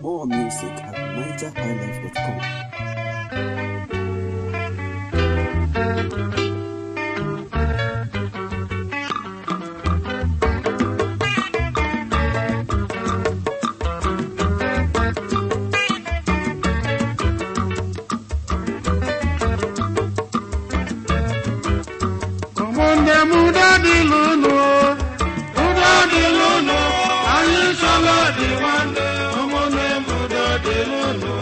More music at nigerhighlife.com. ụmụnne m udo dịlụ unu udo dịlụ unu anyị sọlọ dị nwanne ụmụnne m udo dịlụ unu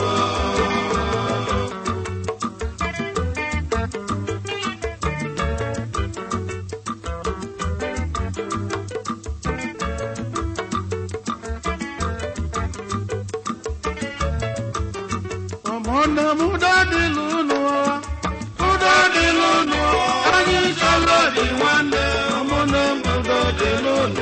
ụmụnne m udo dịlụ unu udo dịlụ unu anyị sọlọ dị nwanne ụmụnne m udo dịlụ unu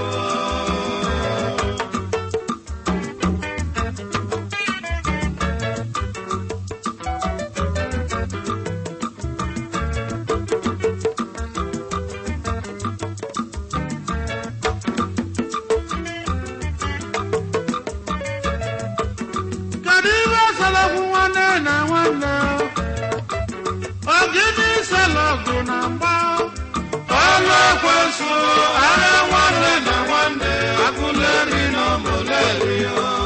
kedu ihe selọgwụ nwanne na nwanne ogidi selọgụ na mgba ọlụ ekwensu ara nwanne na nwanne agụleri na ọmụleri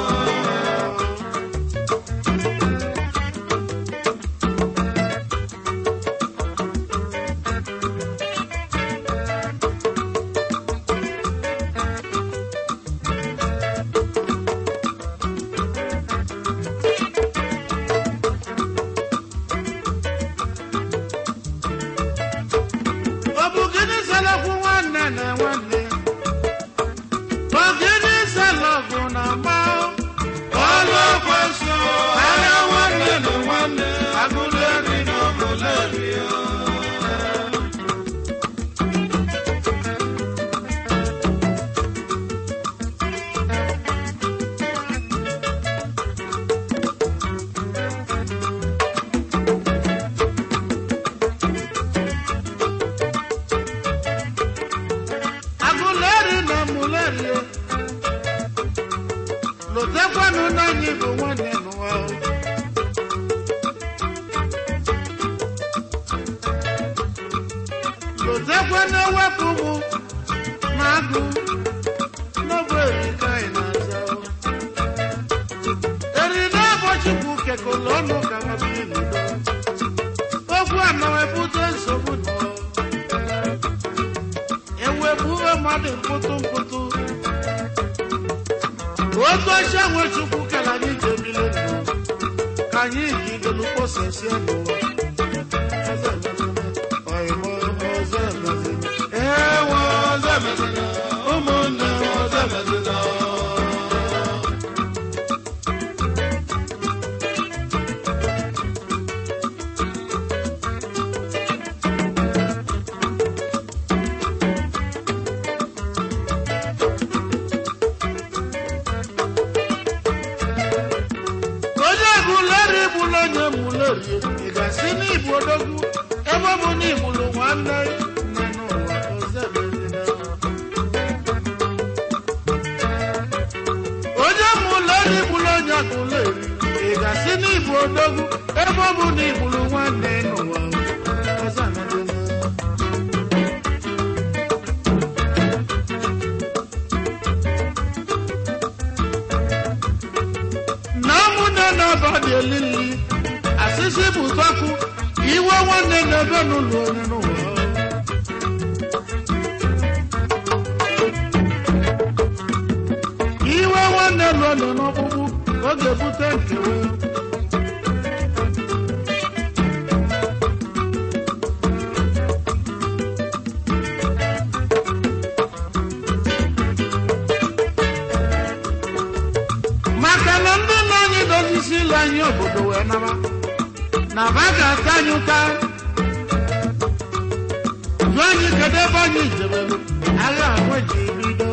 ọ bụ gịnị selọgwụ nwanne na nwanne ogidi selọgụ na mgba ọlụ ekwensu ara nwanne na nwanne agụleri na ọmụleri agụleri na muleri lotekwanụ na anyị bụ nwanne n'ụwa lotekwa na ewepụ mụ na agụ n'ọbụ erika anyị na-aza eri na ụbọchukwu kekọrọ ọnụ ka nwabiri n'udo okwu a na wepụta nsogbu n'ụwa ewepụwe mmadụ mkpụtụ mkpụtụ oke ọcha nwe chukwu kere anyị ji ebili ndụ ka anyị jidolu kposasie n'ụwa Ọyịmọ ọzọ emezina. Ewe ọzọ emezina. ụmụnne m ọzọ emezina. onye buleri bụrụ onye muleri ị ga-asị n'igbo odogwu ebe ọ bụ na igbulu nwanne nne n'ụwa ọzọ emezina. onye muleri bụrụ onye akụleri ị ga-asị n'igbo odogwu ebe ọ bụ na igbulu nwanne n'ụwa ọzọ emezina. na ụmụnne na-aba dị elili asịsị bụ tọkụ iwe nwanne na-ebe n'ụlọ onye n'ụwa iwe nwanne lụọ nọ n'ọkpụkpụ oge bute nkewa maka na ndị nna anyị dozisi ile anyị obodo wee naba na ba ga-ata anyị ụta jụọ anyị kedu ebe anyị jebelu agha ahụ ji bido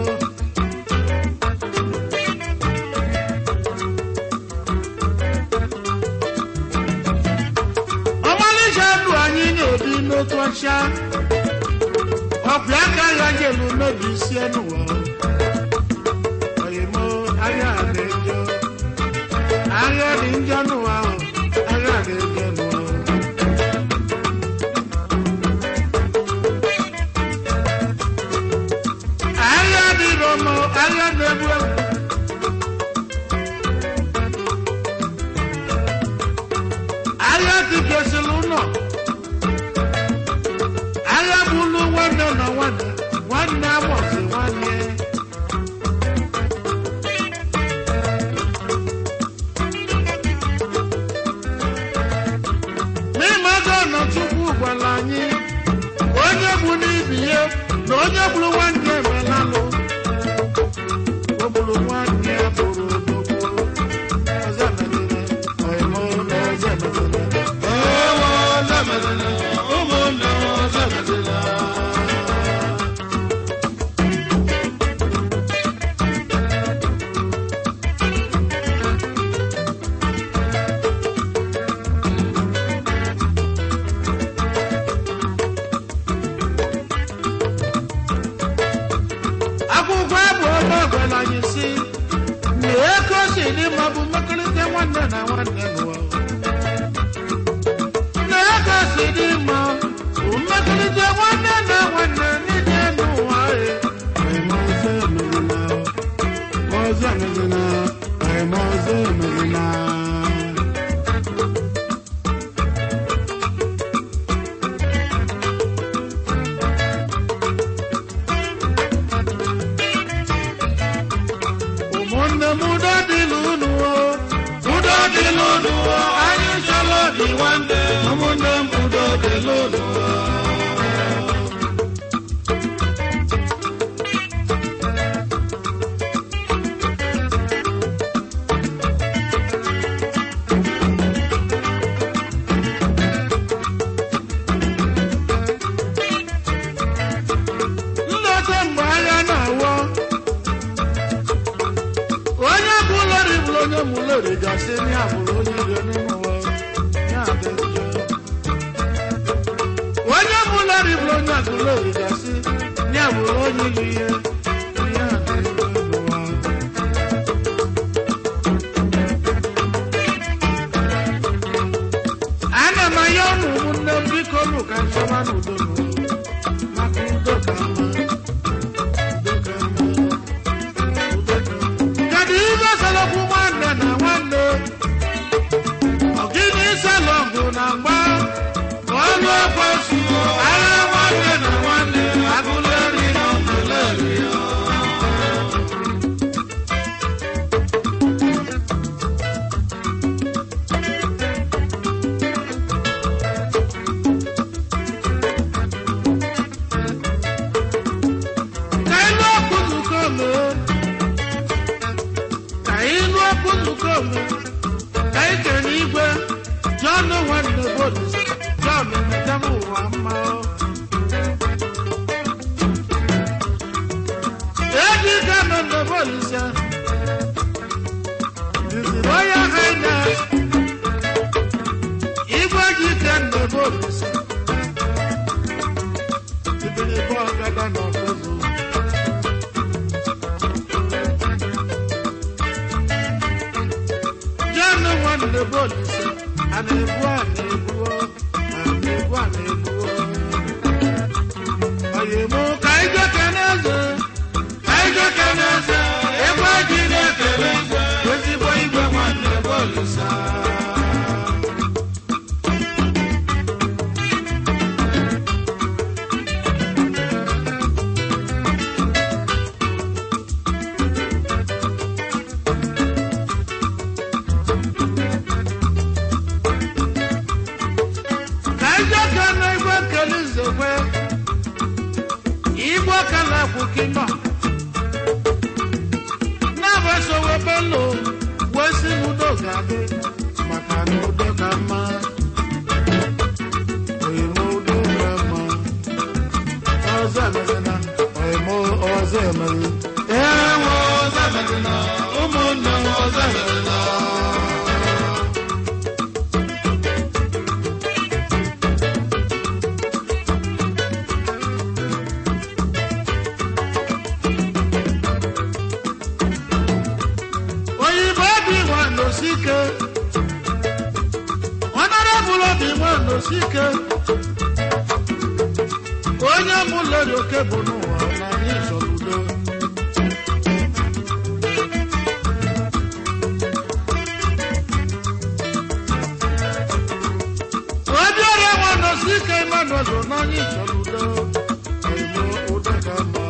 ọmalịcha ndụ anyị na-ebi n'otu ọcha ọkwa aka ya jelu mebisie n'ụwa oyimo ahịa a na-ejo agha dị njọ n'ụwa ahụ agha dị njọ n'ụwa agha dị rọmọ agha na-egbu egbu agha dịgasịrị ụlọ agha bụlụ nwanne na nwanne nwanne amụsị nwanne n'ime ego nọ Chukwu gwara anyị onye bụ n'ibi ya na onye gburu nwanne emelalụ o gburu nwanne ya bụrụ n'okporo ọzọ emetụla ọyịmọ ọzọ emetụla ewo ọzọ emetụla ụmụnne m ọzọ emetụla akwụkwọ abụ ọma gwara anyị si na ego si dị mma bụ mmekọrịta nwanne na nwanne n'ụwa na ego si dị mma bụ mmekọrịta nwanne na nwanne n'ije n'ụwa e. Anyị ma ọzọ emerela, ma ọzọ emerela, anyị ma ọzọ emerela. ụmụnne m udo dịlụ unu o udo dịlụ unu o anyị chọrọ dị nwanne ụmụnne m udo dịlụ unu o nleta mgbe agha na-awọ onye bụ lori bụrụ onye mụ lori gasị ya bụrụ onye ire n'ime ụwa ya dị njọ onye bụ lori bụrụ onye agụ lori gasị ya bụrụ onye iri ihe ya dị njọ n'ụwa ana m anya ụmụ ụmụnne m biko nụ ka nchọba n'udo n'ụwa maka udo ka mma udo ka mma kedu ibe selokwu nwanne na nwanne ọgịnị selọgụ na mgba ọlụ ekwesu agha nwanne na nwanne agụleri na ọgụleri ka ilu okwu nzukọ mee ka ịnụ okwu nzukọ ome ka ị kere igwe jọn nwanne bolise jọn metem ụwa mma eji ka nwanne bolise diziri onye hines igwe ji ka nne bolise ibiri bụ ọgada na ọkụzụ Jọ́nù wọn lè bọ́ọ̀lù sí, àmì ìbú àmì ìbú ọ́, àmì ìbú àmì ìbú ọ́. Ọ̀yẹ̀mú kàíjọ́ kẹ́nẹ́sẹ̀, kàíjọ́ kẹ́nẹ́sẹ̀, ẹgbẹ́ jíde kẹ́nẹ́sẹ̀, ezigbo igwe wọn lè bọ́ọ̀lù sá. Kàíjọ́ kẹ́nẹ́ igwe kẹ́lí zèkwe, igwe kẹ́lẹ́ kwùkí nọ. Na-abasowe bello, wee si n'udo ga-adị, maka na udo ka mma. Oyimo udo ka mma. Ọzọ emezina, oyimo ọzọ emezi. Ewo ọzọ emezina, ụmụnne m ọzọ emezina. oyibo bi nwa n'osi ike honorable obi nwanne osi ike onye mụleri oke bụ n'ụwa na anyị chọrọ udo obiọra nwanne osi ike emmanuel na anyị chọrọ udo oyimo udo ka mma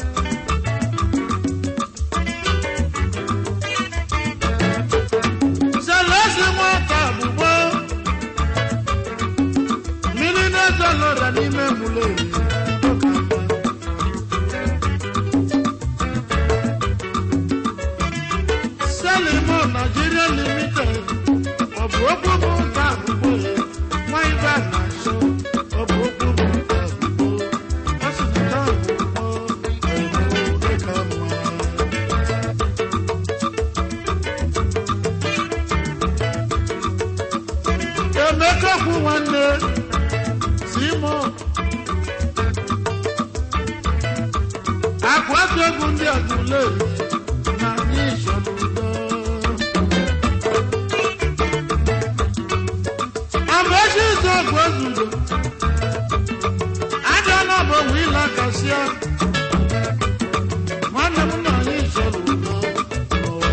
selesi nwata bụbo mmiri na-ezo lọra n'ime mụleri selimo nigeria limited ọ bụ okwu bụ nta abụbo ya nwa ibe a na-asọ ọ bụ okwu bụ nta abụbo ọ sị nta abụbo ọhụrụ dịka mma emeka kwu nwanne simon akụ atụ egwu ndị agụleri na anyị chọrọ udo amaechi izu ọgụ ezudo aja na bụ onwe ịla kasịa nwanne m na anyị chọrọ udo n'ụwa.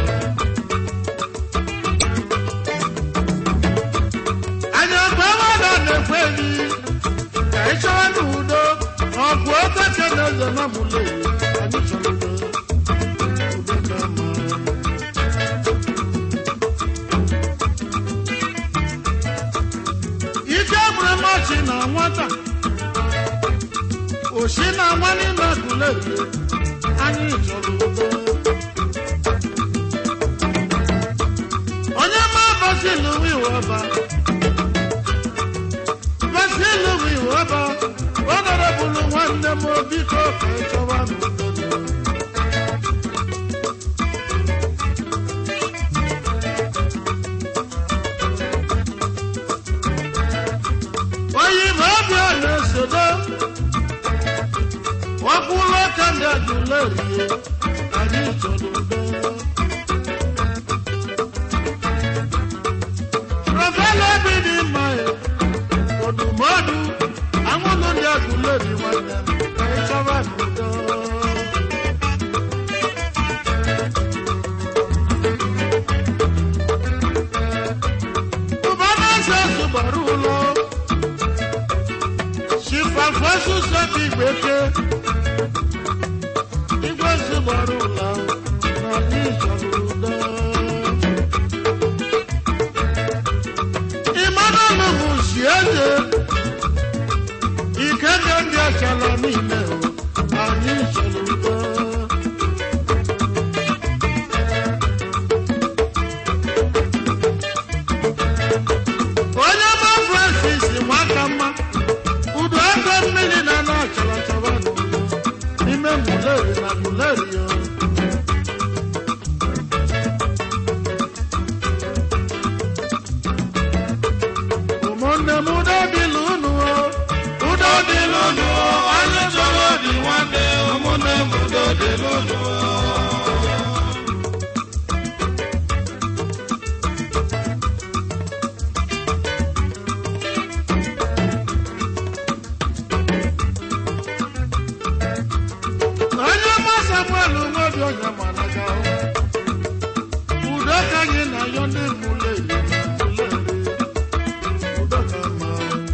anyị ọgụ mmadụ na-ekwe eri ka ị chọwa n'udo ọgụ okeche na eze na mụle anyị chọrọ udo udo ka mma ike gburu mmachi na nwata oshi na nwa n'ime agụleri anyị chọrọ udo onye ma basilu wiwaba basilu wiwaba ọnọrọbụlụ nwanne m biko ka ị chọwa n'udo oyibo ọbịa na-esodo ọkwụlụ ka ndị agụlerie anyị chọrọ udo rọfela obi dị mma ya odumọdụ anwụlụ ndị agụleri nwanne m ka ị chọba n'udo ụbana eze zụgbara ụlọ shifafosu sọbi gbeke igwe zụgbara ụlọ na ndị chọrọ udo Emmanuel bụ si eze ike dị ndị achala niile o, anyị chọrọ udo onye ma francis nwaka mma udo ego mmiri na na achara achara n'udo n'ime muleri na muleri o ụmụnne m udo dịlụ unu o udo dịlụ unu o anyị chọrọ obi nwanne ụmụnne m udo dịlụ unu o onye ma samuel nwobi onye managa udo ka anyị na yọ ndị muleri na muleri udo ka mma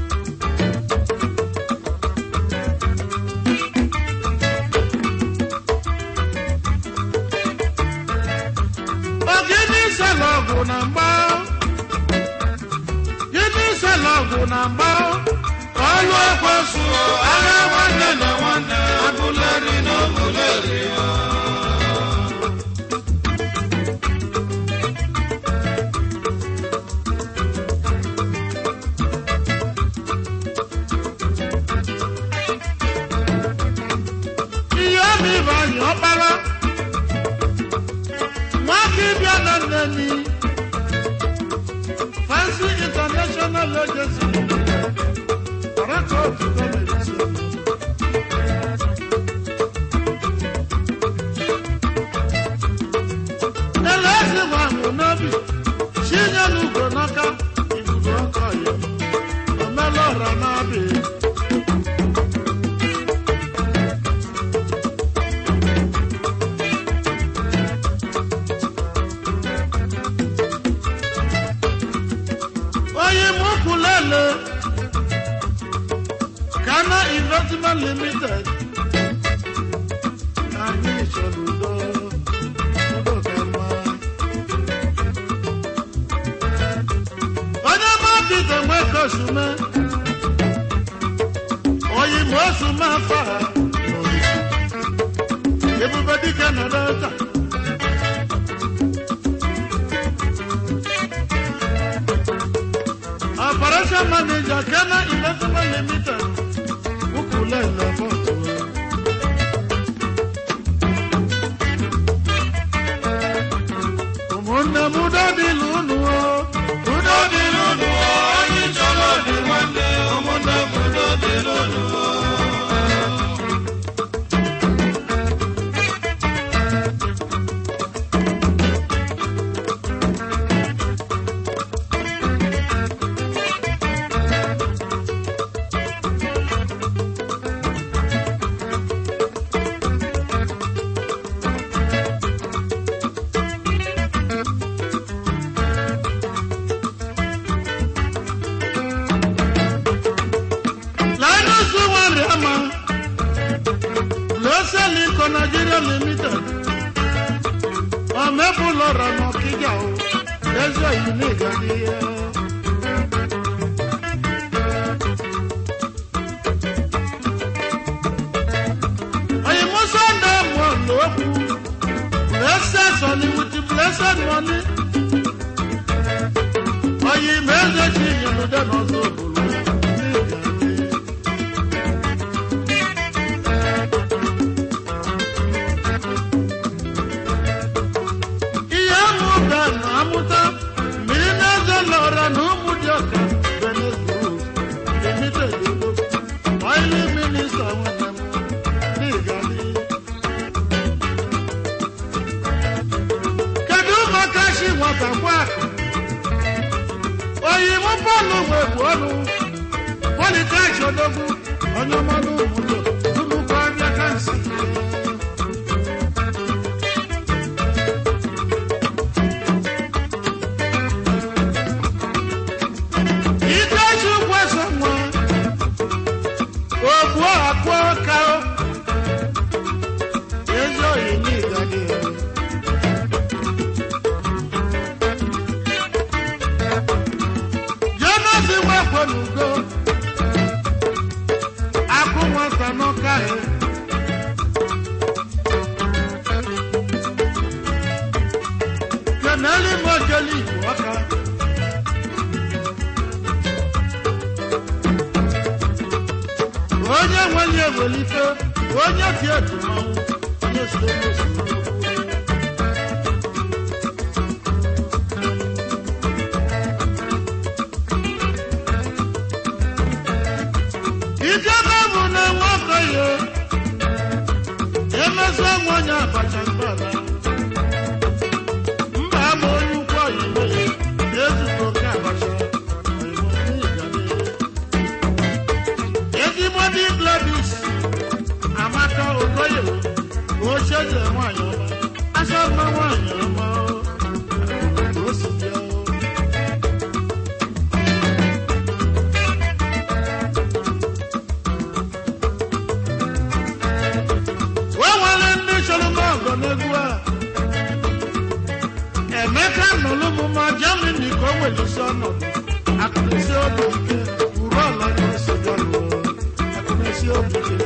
Ogini sela ọgwụ na mgba Gini sela ọgwụ na mgba Ọlụ ekwesu agha nwanne na nwanne Agụleri na ọgụleri Ihe obi bụ anyị ọkpara nwaka ịbịa na nneni fancy international agency record medicine n'ugbo n'aka ibudo ọkọ ya omelọra na-abịa onye mụkwulele Ghana Investment Limited anyị chọrọ udo udo ka mma onye mabite nweke osume oyi ma osume afa ha ebube dike na delta operation manager Ghana Investment Limited ukwulele bọtụ ụmụnne m udo dịlụ unu o udo dịlụ unu o anyị chọrọ dị nwanne ụmụnne m udo dịlụ unu o Linus Wariama, Blessed Lincoln Nigeria Limited, ọmẹ́bùlọ́rọ̀ nà kíjà o, lẹ́sọ̀ yìí ní ìgbàdíyẹ. Òyìnbó Sunday mọ̀ lókù, Blessed Sọ̀ni with the blessed money. Òyìnbó ẹ̀jẹ̀ ti yìnbó dẹ́nu ọ̀sọ̀ òbòlò ní ìgbàdíyẹ. ihe amụ ga na amụta mmiri na-eze lọra na ụmụ dị ọka benegrus limited ego oili minista nwanne m n'igali kedu maka shi nwata kwa oyimụ bọọlụ nwe bụ ọnụ politex odogwu onye ọmanụ obodo nnukwu abịa kansi Ikechi kwesị nwa ogbu akpọ ka ezi oyi n'igadi Jonas nwekwe n'ugo akụ nwata n'ụka ya keneli mojeli igbo ọka onye nwenye ewelite onye ti etu mmanwụ onye si onye si ijebe bụ na nwoke ya emezi nwanyị abacha mgbala mba ama onye ukwu oyibo na-ezute oke abacha oyibo n'ịgale ezigbo dị gladys amaka okoye ocheze nwanyị ọma asa mma nwanyị ọma o. o si bịa o. o nwere ndị chọrọ m ọgọ n'egwu a emeka nọlụ m ma germany ka o welisi ọnọdụ akụnesi obi ike uru ọla na-esi bịaruo akụnesi obi ike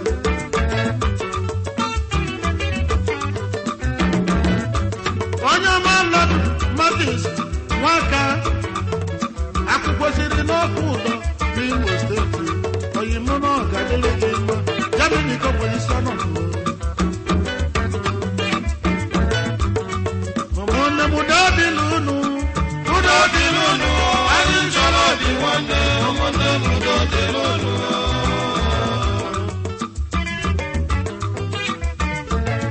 onye ọma lọdụ matis nwaka akwụkwọ siri n'ọkụ ụlọ n'imo steeti oyimụ na ọgadịrị gị mma germany ka o welisi ọnọdụ ụmụnne m udo dị n'unu udo dị n'unu anyị chọrọ dị nwanne ụmụnne m udo dị n'unu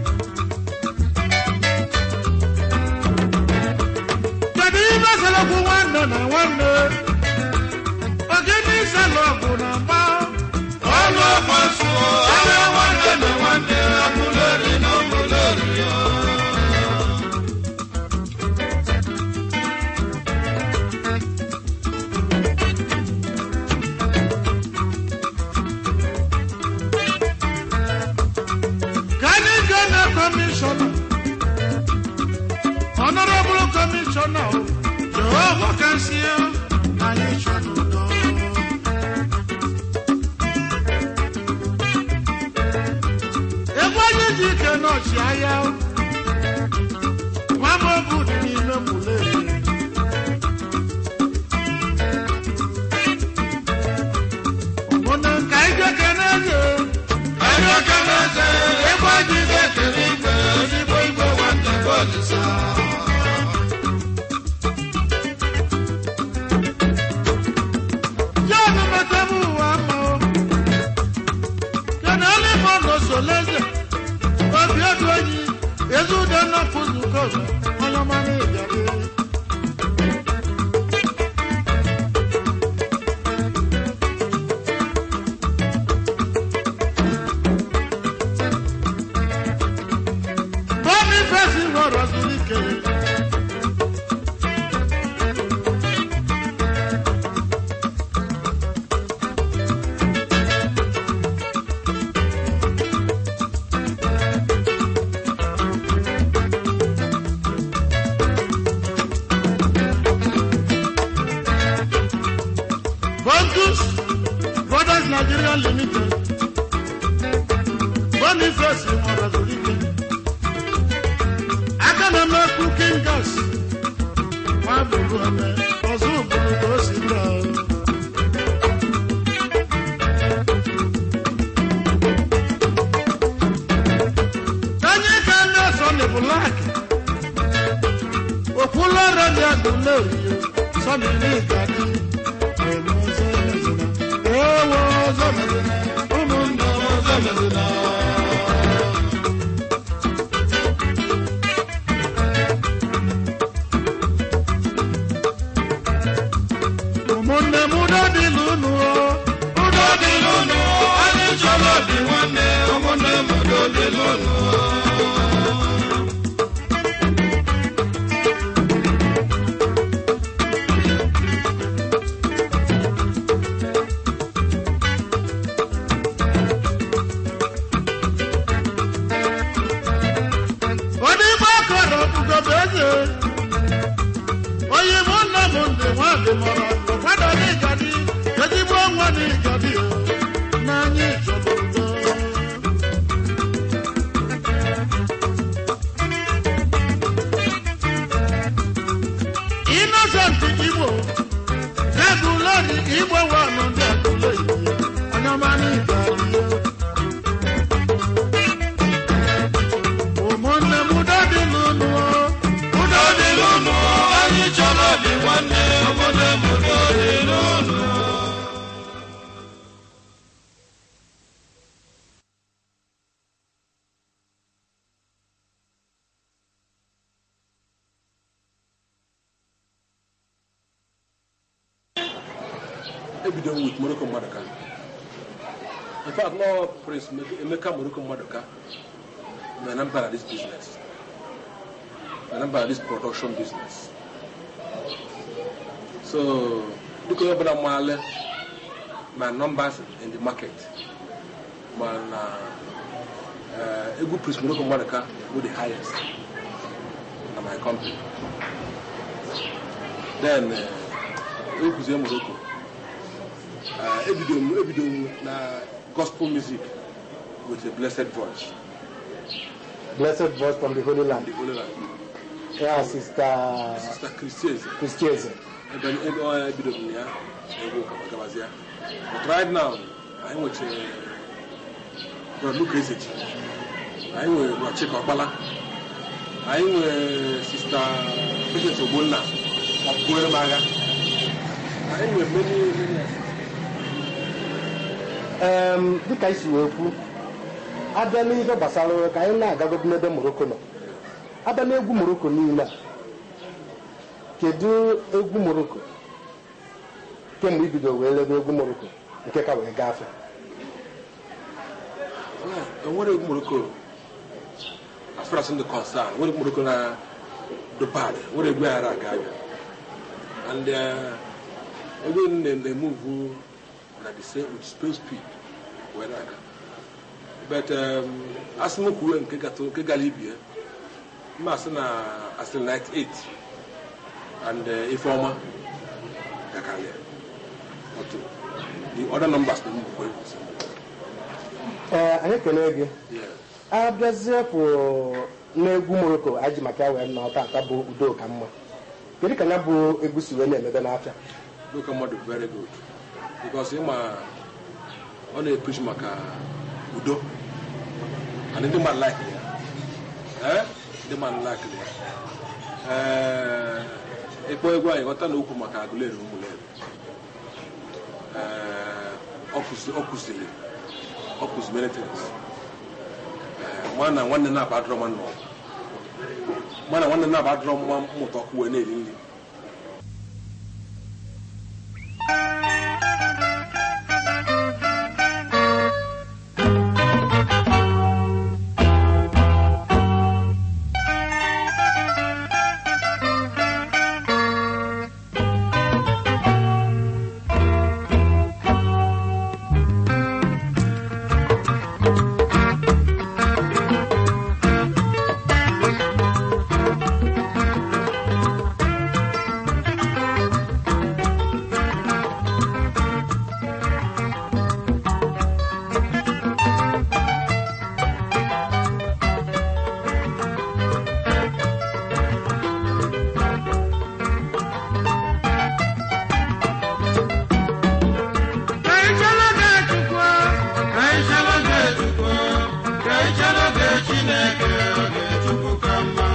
kedu ibe selekwu nwa na nwanne ogene ịsalụ ọgụ na mgba ọlụ ọgbasu agha nwanne na nwanne ọmụleri na ọmụleri ka anyị gaa na kọmishọna ọnọrọbụrụ kọmishọna o jehova kasịa anyị chọrọ udo egwu anyị ji ike n'ọchị ahịa nwama obu dị n'ime mụleri ụmụnne ka anyị jeke n'eze anyị aka na-eze ebe anyị ga-ekere igwe ezigbo igwe nwanne bụ olisa John Matamu Wamo. Kenali Mono Soleze. Obi Odwenyi. Ezu Dana Puzuko. Oyomani Ijabi. Boniface Roro Zulike. Bontus Brothers Nigeria Limited. Boniface Morazolike. Aka na-eme cooking gas. Nwa bụrụ eme, ọzọ bụrụ ka o si lụọ. Onye ka na-eso ndị Black. Okwulọrọ dị agụle oyiyo. Sọmi n'ịgadị. Ewo ọzọ mezina. Ụmụnne ọzọ mezina. ụmụnne m udo dịlụ unu o udo dị n'ụlọ anyị chọrọ obi nwanne ụmụnne m udo dị n'ụlọ odigbo akọrọ ugobe eze onye mụ nna m ndị nwa dị mọrọ ụkwado n'ịgadi ezigbo nwa n'ịgadi o n'anya ịchọrọ udo Innocent Igbo Agụleri Igbo wanụ ndị agụle onye ọma n'ịgadi ụmụnne m udo dị n'ụlọ udo dị n'ụlọ anyị chọrọ obi nwanne ụmụnne m udo dị n'ụlọ ebido with Morocco Madoka. In fact, no Prince Emeka Morocco Madoka, my number at this business, my number at this production business. So, look at what I'm my numbers in the market. My uh, uh, Egu Prince Morocco Madoka with the highest in my company. Then, uh, Egu Morocco. uh, ebido m ebido m na gospel music with a blessed voice Blessed voice from the Holy the Land. holy land Yeah, Sister sister christians Christians. ebe ebe ọ ebido m na ya egwu gabazia but right now anyị nweche brother luka ezechi anyị nwere brother chika ọkpala anyị nwere sister patience ogbonna ọpụere m agha anyị nwere many many Um, dịka isi wee kwu abịa n'ihe gbasara ka anyị na-agagodo n'ebe moroko nọ abịa n'egwu moroko niile a kedu egwu moroko kemgbe ibido wee lebe egwu moroko nke ka wee gafe enwere egwu moroko as far as ndị concern nwere egwu moroko na the bad nwere egwu aghara aga abịa and uh, egwu na-emuvu na the same with space speed wee na-aga but um, asị m kwuwe nke gatụ- nke gara ibie mma asị na asị 98 and uh, ifeọma gakarịa otu the other numbers na mgbukwe ee anyị kelee gị yeah. abịazie pụ n'egwu moroko anyị ji maka ya wee nọ tata bụ udo ka mma kedu ka ya bụ egwu si wee na-emebe n'afịa look mmadụ very good because ịma ọ na-epreach maka udo and ndị mmadụ like ya Eh? ndị mmadụ like ya Eh, ịkpọ egwu anyị ghọta na okwu maka agụleri na ụmụleri Eh, ọ kụzi- ọ kụziri ọ kụzi many things Eh, nwa na nwanne na-aba adọrọ nwanne ọgụ nwa na nwanne na-aba adọrọ nwa mmụta ọkụ wee na-eri nri Ka ị chere oge Chukwu, ka ị chere oge Chukwu, ka ị chere oge Chineke, oge Chukwu ka mma.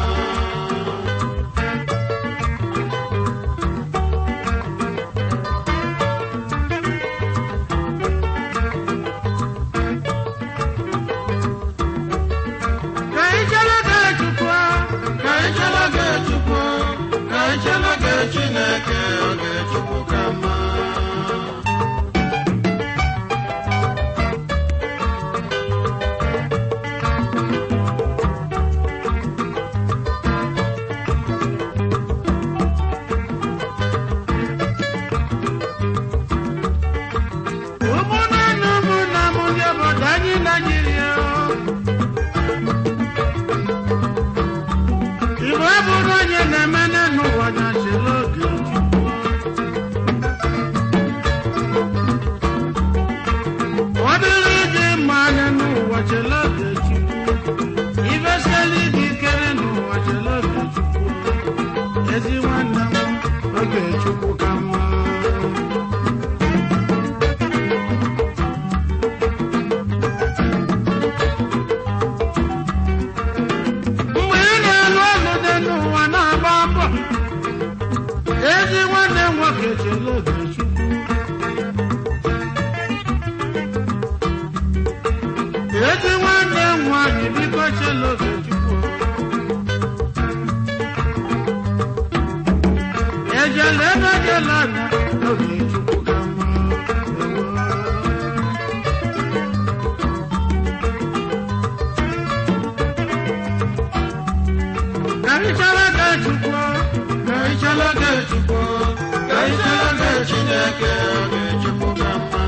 Ka ị chere oge Chukwu, ka ị chere oge Chukwu, ka ị chere oge Chineke, oge Chukwu ka mma. ụmụnne na ụmụnna m ndị obodo anyị naijiria igbo abụrụ onye na-eme n'ụwa na chere oge ọ dịrị gị mma anya n'ụwa chere oge chukwu ibesiela gị ikere n'ụwa chere oge chukwu ezi nwanne m oge chukwu ka mma mgbe ị na-alụ ọlụ dị n'ụwa na-agba mbọ ezi nwanne m nwoke chere oge chukwu ezi nwanne m nwaanyị biko chere oge chukwu ejela ebe jela anya oge chukwu ka mma ewo. Ka ị chere oge Chukwu, ka ị chere oge Chukwu, ka ị chere oge Chineke, oge Chukwu ka mma.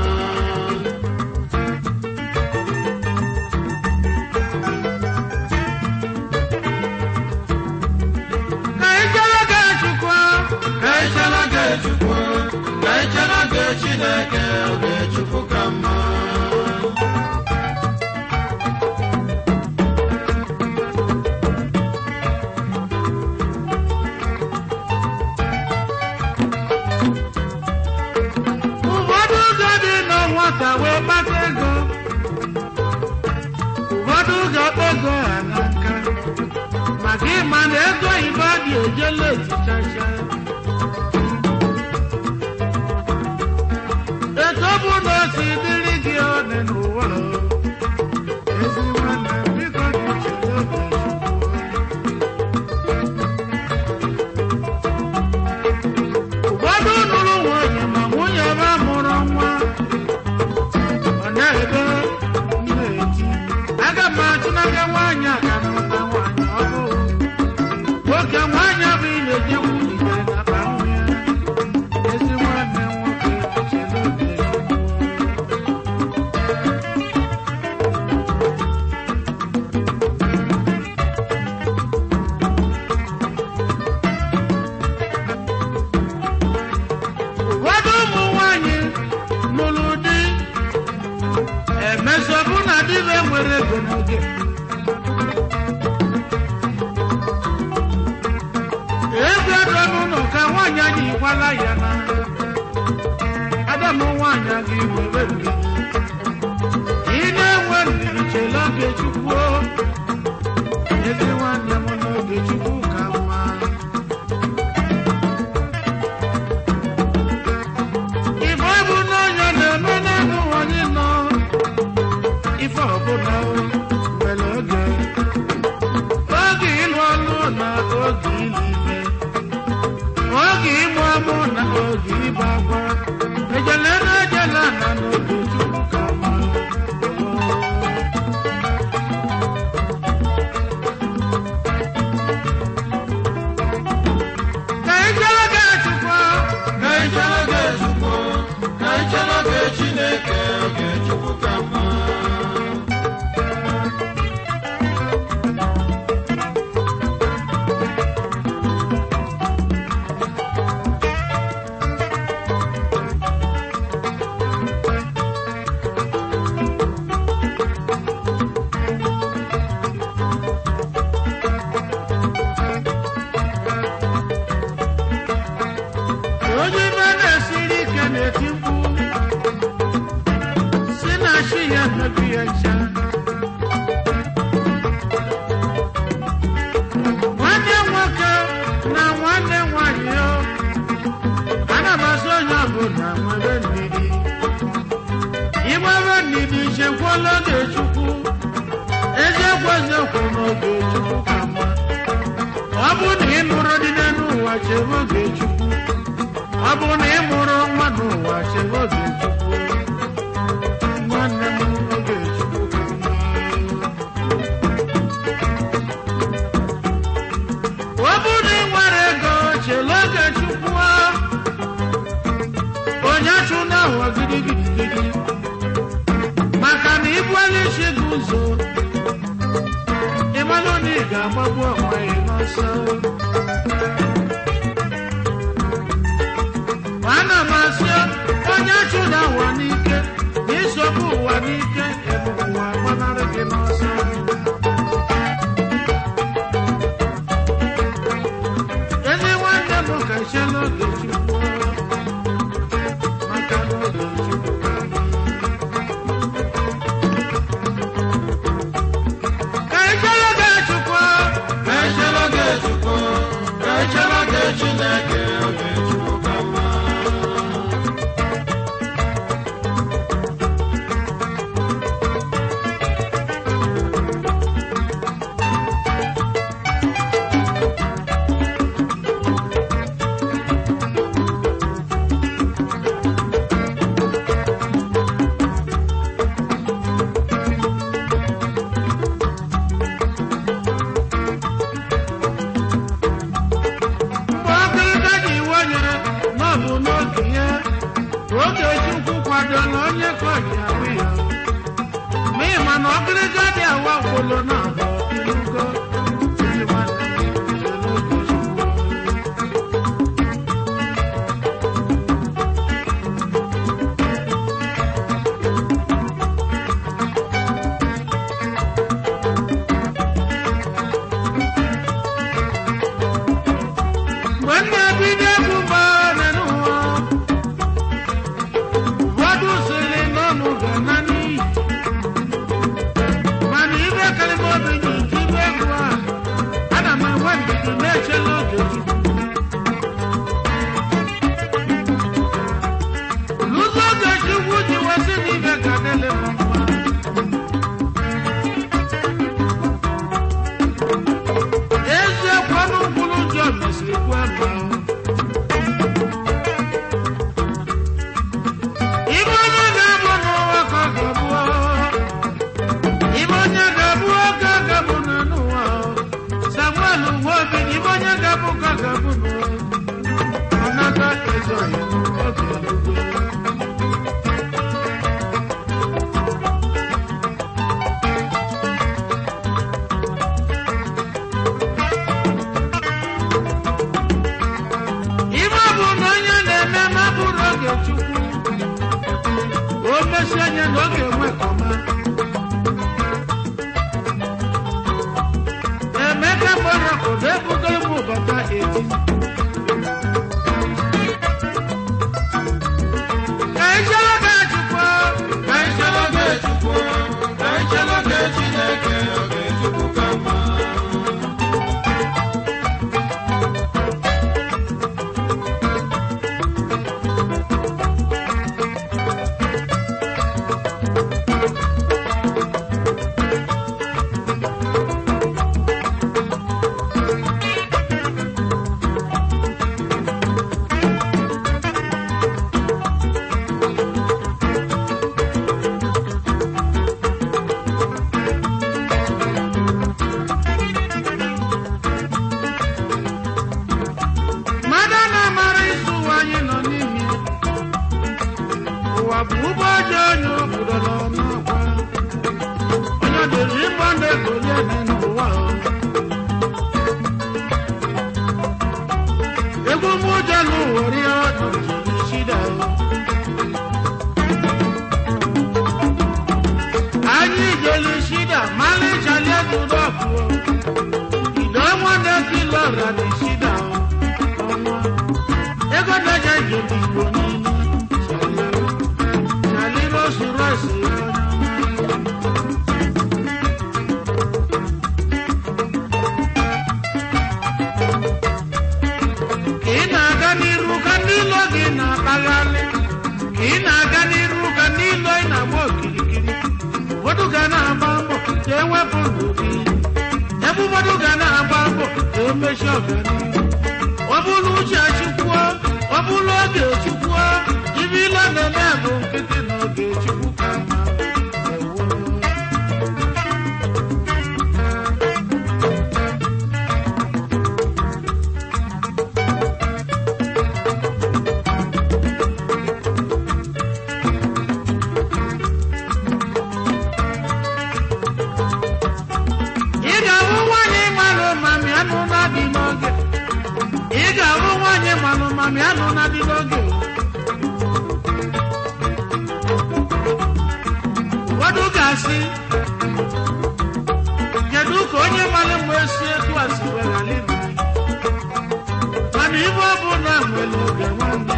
Ka ị chere oge Chukwu, ka ị chere oge Chukwu, ka ị chere oge Chineke, oge Chukwu ka mma. ụfọdụ ụzọ dị na nwata wee kpata ego ụfọdụ ụzọ kpego ha na nka maka ịma na ego oyibo dị ejela ezichacha etu ọ bụ na o si dịrị gị one n'ụwa ezi nwanne m, biko gị chere oge Chukwu. nwere ego n'oge ego ego n'ụlọ ka nwaanyị anyị gwala ya na adamu nwaanyị aga iwere ndidi ị na-enwe ndidi chela oge chukwu ezi nwanne m n'oge chukwu ka mma ife ọ bụ na onye na-eme n'elu anyị nọ ife ọbụla nwere oge oge ịlụ ọlụ na oge ịlụ ime oge ịmụ amụ na oge ịgba agwa ejele na ejele na n'oge chukwu ka mma ka ijele ga-echukwu ka ichere oge chukwu ka ichere oge chineke oge chukwu ka mma onye ibe na-esiri ike na-eti mkpu si na chi ya mebi ya ncha nwanne nwoke na nwanne nwanyị o ana m asị onye ọbụla nwere ndidi ịgbebe ndidi chekwala oge chukwu eziokwu eziokwu n'oge chukwu ka mma ọ bụ na ị nụrụ dị n'elu ụwa chebe oge chukwu ọ bụ na ị mụrụ nwa n'ụwa chebe oge chukwu nwanne m oge chukwu ka mma ọ bụ na ị nwere ego chele oge chukwu onye chụ n'ahụ gidigidigidi maka na ibuela isi gị ụzọ ịmalụ na ị ga-agbagbu onwe gị n'ọsọ ana m asị onye chụda ụwa n'ike na isogbu ụwa n'ike ebe ụwa gbanarị gị n'ọsọ ezi nwanne m ka che n'oge chukwu maka n'oge chukwu ka mma. ka ichere oge chukwu ka ichere oge chukwu ka ichere oge chineke oge chukwu ka mma mgbe ọkịrịka ji iwe nyere na ọ bụ n'oge ya oge chukwu kwadola onye ka ọ ji ahụ ya ma ị ma na ọkịrịka dị awa gwụlụ na abụ ilugo Ezi nwanne m, chere oge Chukwu. mgbe m na-ebido egwu gbara n'ụwa ụfọdụ sịrị n'ọnụ ga-ana n'iyi mana ibe karịrị obi ji nke ibe egwu a ana m enwe ndidi na-echela oge chukwu n'ụzọ oge chukwu ji wesị na ibe ga dịlị m mma eziokwu ọnụ mkpụrụ ụjọ mesịrị kwe mma ibe onye ga-abụ n'ụwa ka ọ ga-abụ ibe onye ga-abụ ka ọ ga-abụ n'ụwa samuel nwa obi na ibe onye ga-abụ ka ọ ga-abụ n'ụwa ọnata ezoghị oge eluigwe ibe bụ na onye na-eme ma bụrụ oge chukwu o mesi anya na ọ ga-enwe kọma 18. Ka ichere ga Chukwu, Ka ichere oge Chukwu, ka ichere oge Chineke, oge Chukwu ka mma. mmadụ na-amara isi ụwa anyị nọ n'ime ya. ụwa bụ ụgbọ ojii onye obodo nọ n'ọkwa onye dịrị ịgba ndụ egolie n'ụwa a. egwu m ụjọ n'ụwa rie ọdụ jiri shida anyị jeli shida mali chali ezudo ọkụọ ido nwanne kilo radi shida ọnwa ego na-eje njem igbo niile chali rosu rosu ka ị na-aga n'iru ka ndị ilo gị na-akpagharị ka ị na-aga n'iru ka ndị ilo ị na-agba okirikiri ụfọdụ ga na-agba mbọ ka ewepụ ndụ gị ebe ụfọdụ ga na-agba mbọ ka emechi ọganihu ọ bụrụ uche chukwuo ọ bụrụ oge chukwuo ibe ile na-eme bụ nkịtị na oge chukwu ka mma Ewo. ị ga-ahụ nwaanyị mara mami anụ na-adị n'oge ị ga-ahụ nwaanyị mara mami anụ na-adị n'oge ụfọdụ ga-asị kedu ka onye mara mgbe esi etu a si were ala ibu mana ibe ọ bụ na nwere oge nwanne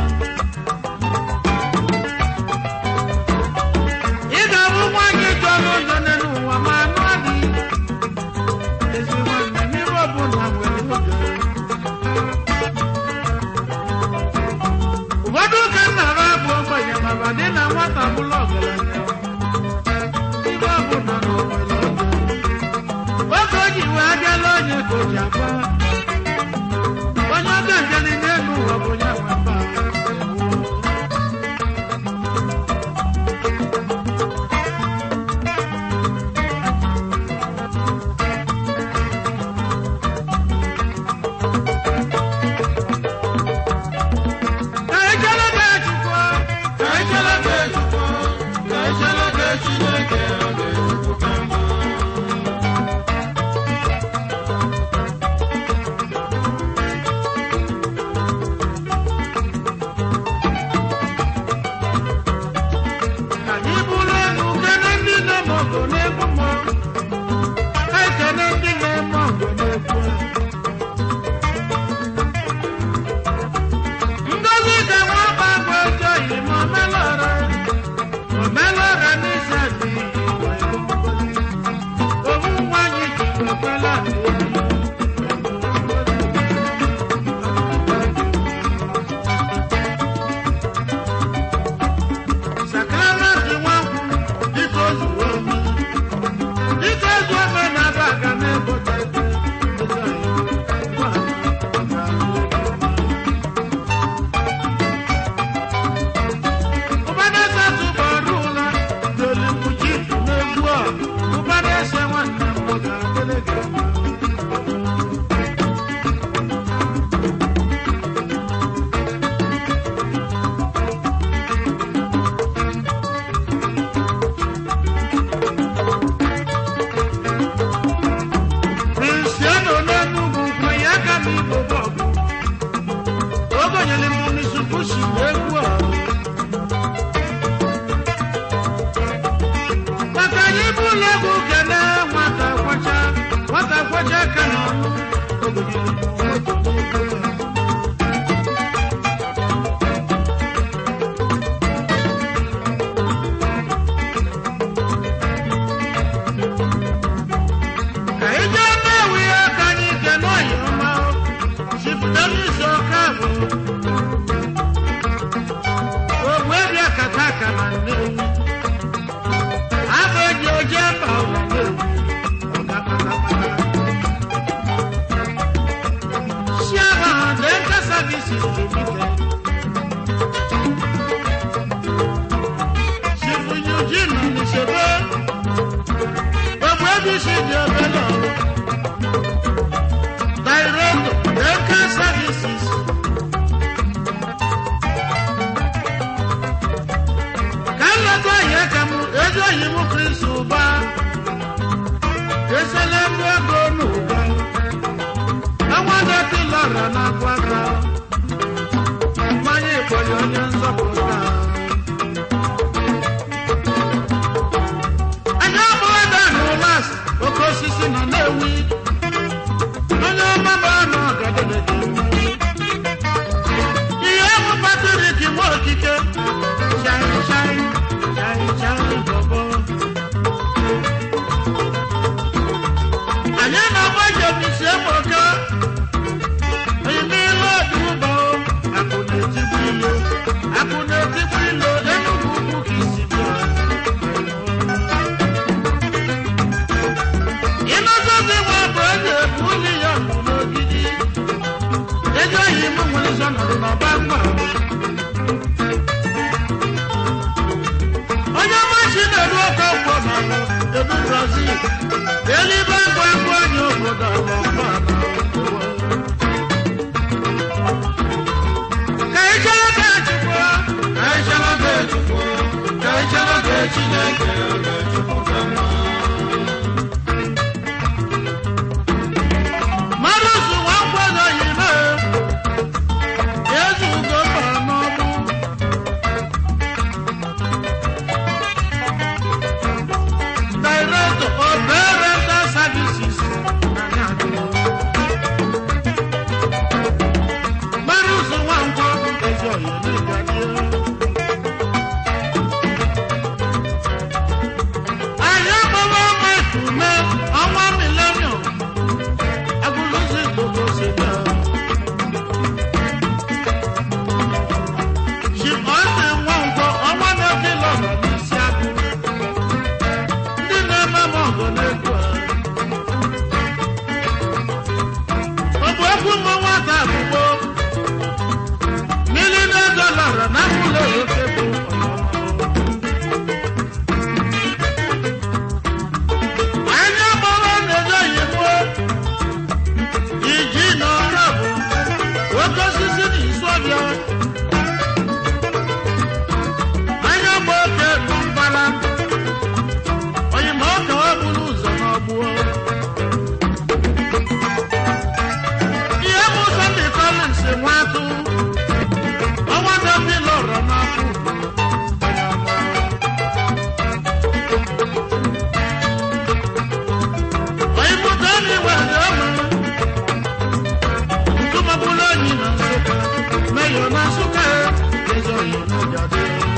ị ga-ahụ nwaanyị jọrọ ụjọ n'elu ụwa ma anụ adịghị ezi nwanne n'ibe ọ bụ na nwere oge ụfọdụ ka nna ha bụ ogbenye maba dị na nwata bụrụ ọgaranya ibe ọ bụ na na o nwere oge oge o ji wee abịala onye ka o ji agba onye ọga njeli n'elu ụwa bụ onye nwe mba ka echere ga chukwu Ka ichere oge Chukwu, ka ichere oge Chineke, oge Chukwu ka mma. ka anyị bụrụ elu kene ndị na-eme ọgụ n'egwu mmụọ ka ekene ndị na-eme ọgụ n'egwu ngozi ka nwa ọba bụ ego yi ma omelọra omelọra n'isi adị owu nwanyị ji wekwela sakramentị nwankwụ dịka o zuru ome dịka ezu ome na-aba aga n'ebote ụbanese tụbọrụ ụla n'olimbuji n'egwu a ụbanese nwanne m ọ ga-adịrị gị mma Cristiano n'Enugu kwe ya ka m igbo bọọlụ ogonyere m n'isukwusi egwu a maka anyị bụ ụlọ egwu kene nwata kwacha nwata kwacha ka na ọnụ ogonyere m moto n'egwu Chris ụba esela ndị ego n'ụba enwedeti lara na gwaka mmanya ịkpọrọ onye nzọpụta anya abụọ dan ụlas oke osisi nọ na-ewi onye ọmaba nọ ọgadebe dị mma ihe bụ patrik nwa okike shine shine shine shine bọbọ anyị na-agba jemisi ebuka ime ihe ọdụba akụ na-etigbu ilo akụ na-etigbu ilo enugwu ugwu ka isi bịa ịnọzọzi nwa bụ eze ebu ụlọ ya nọ n'ogidi ego oyi m nwere izo nọrọ n'ọba mgba onye machi na-eru oke ọgwụ n'ala ebu brazil elibe ngwa ngwa onye obodo ala mba ka ichere ka chukwu Ka anyị chere oge Chukwu, ka anyị chere oge Chineke, oge Chukwu ka mma. mmadụ su nwa mgbada yime ezu ugo mba n'ọgbụ Director of Parental Services na Nyado. mmadụ su nwa ngwọ ezi ọyọ n'ịgadị anyị agbawa ọnwa efume ọnwa milenium agụlụzi gbogbo si bịa ji ọsị nwa ngwọ ọnwa na-oke lọrọ n'isi agụ ndị na-eme m ọgụ n'ego a ọ bụ okwu nwa nwata agbụgbọ milina dọlara na mụlọ oke bụ anya gbara na-edo yibo iji na ọrụ bụ oke osisi na isu ọbịa anya gba oke bụ mbara oyima ọka ọ bụrụ ụzọ n'ọgbụọ ihe bụ Sunday Collins nwa atụ ọnwa dọbi lọrọ n'afọ oyimụta ndị nwere ọma ntụmọbụla onyi na nsụka meyọ na nsụka ezi oyi n'ụjadị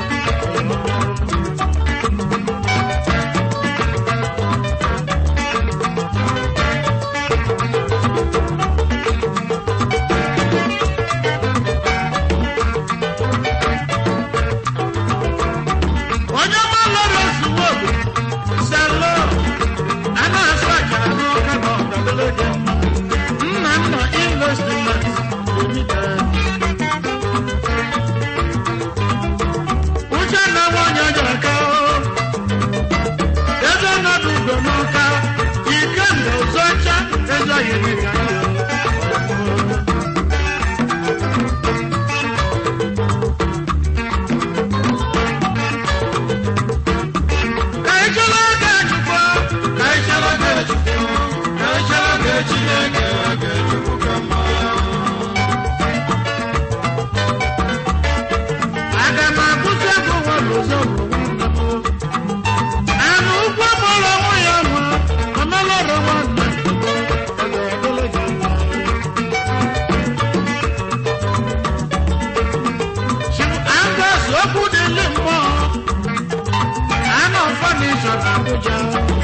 onye ọma lọrọ ozugbo obodo salo a na-asụ akara n'ọka na ọdabere dị mma nna nna investment limited uche na nwanyị ọjọka ego nọdụ ugo n'ọka ike mgbe ụzọ ọcha ego yiri ka ya ka ị chere oge chukwu Ka anyị chere oge Chukwu, ka anyị chere oge Chineke, oge Chukwu ka mma. aga m akwụsị ego nwere ụzọ bụ nwanne m anụ ụkwụ mụrụ onwe ya nwa ọmelọrọ nwanne ọ ga-edele gị mma Chief Angus okwu dịlị mmụọ anọ fọnisọ na Abuja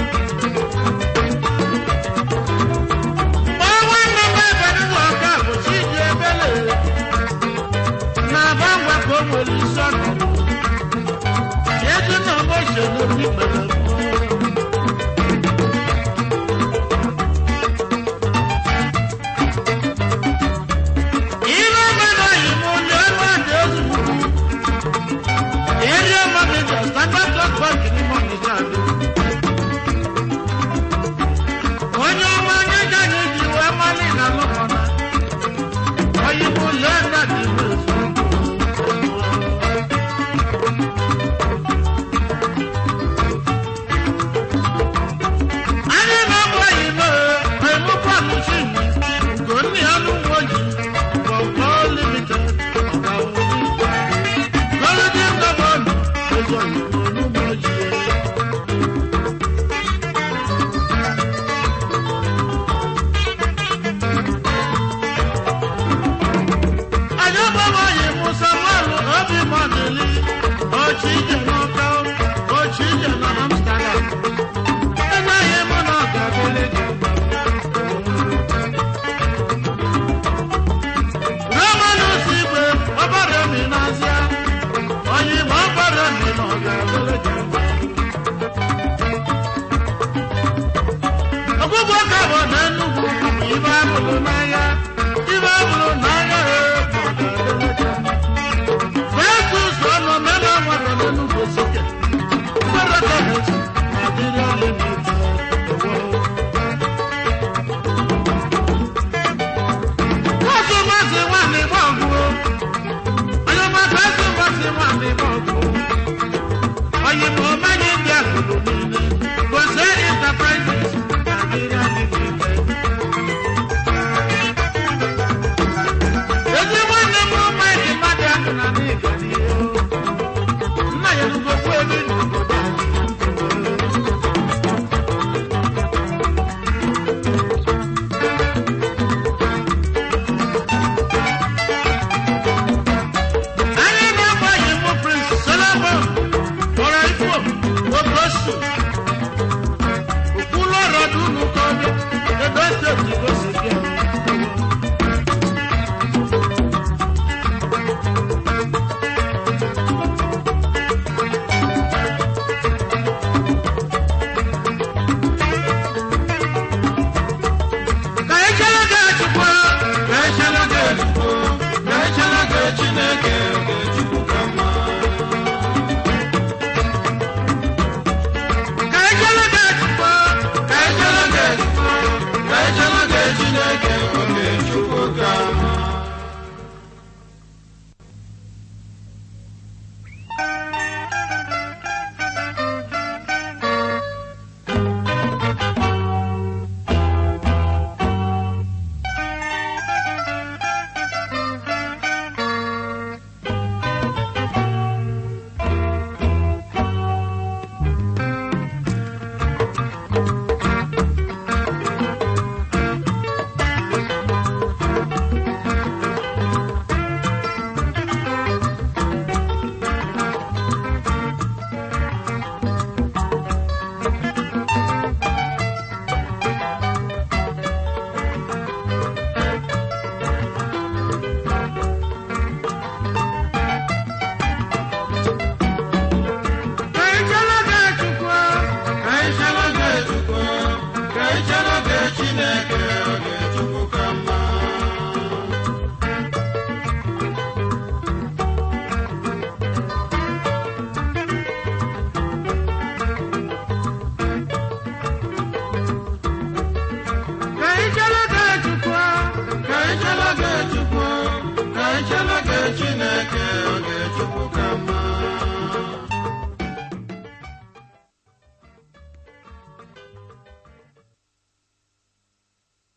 Kpọọ nwanne m ebe ndị ọka bụ Chidi Ebele na-aba ngwa ka o nwere isi ọnọdụ eji na ọgbọ isoro ndị kpere ihe mere oyimo onye ebe a dị ezigbo area manager standard Trust bank n'ime ọnịcha adị onye ọma anyị ga anyị ji wee mali na lụmọna oyimo lee nna dị ezu mmadụli ọchị ijere